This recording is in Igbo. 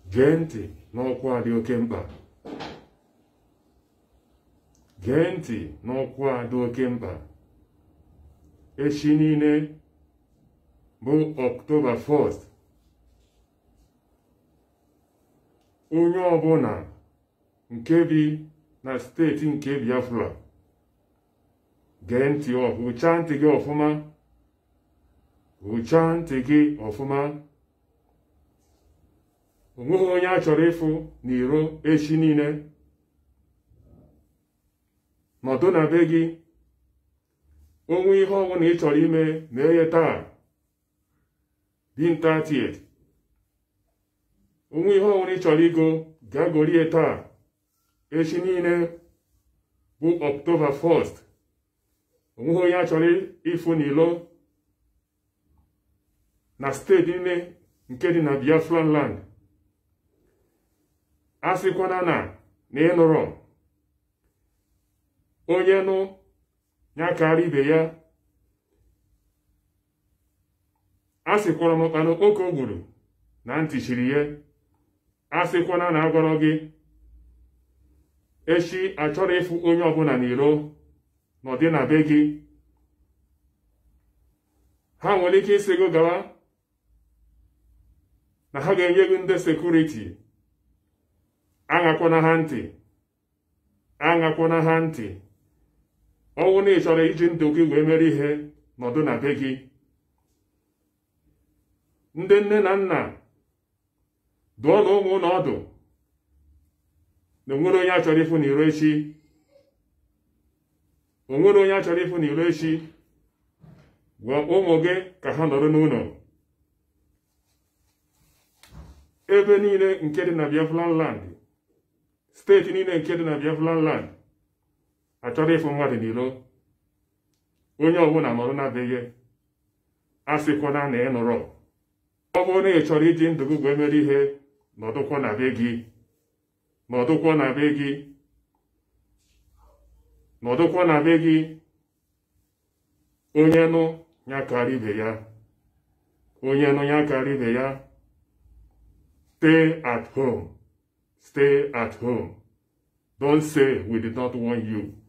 gee ntị n'ọkwa dị oke mkpa gee ntị n'ọkwa dị oke mkpa echi niile bụ ọktoba 1st onye ọbụla nke bi na steeti nke Biafra gee ntị hụchaa ntị gị ọfụma hụchaa ntị gị ọfụma onweghị onye a chọrọ ịfụ n'iro echi niile nọdụ na be gị onwe ihe ọbụla ị chọrọ ime na-eye taa dinta tiet onwe ihe ọbụla ị chọrọ igo gaa gorie taa echi niile bụ ọktoba 1st onweghị onye a chọrọ ịfụ n'ilo na steeti niile nke dị na Biafran land a sịkwana na na ịnụrọ onye nụ ya karịa ibe ya a sịkwara m ọkpanụ oke o gburu na ntị chiri ya a sịkwana na agwọrọ gị echi achọrọ ịfụ onye ọbụla n'iro n'ọdị na be gị ha nwere ike isi gị gawa na ha ga-enye gị ndị sekuriti aṅakwana ha ntị aṅakwana ha ntị ọnwụ na ị chọrọ iji ndụ gị wee mere ihe nọdụ na be gị ndị nne na nna dụọ na ụmụ ụlọ ọdụ na onwere onye a chọrọ ịfụ n'iro echi onwere onye a chọrọ ịfụ n'iro echi gwa ụmụ gị ka ha nọrọ n'ụlọ ebe niile nke dị na Biafran land steeti niile nke dị na Biafran land achọrọ ịfụ mmadụ n'iro onye ọbụla nọrọ na be gị a sịkwana na ị nụrọ ọ bụrụ na ị chọrọ iji ndụ gị wee mere ihe nọdụkwa na be gị nọdụkwa na be gị nọdụkwa na be gị onye nụ ya karịa ibe ya onye nụ ya karịa ibe ya stay at home stay at home don't say we did not warn you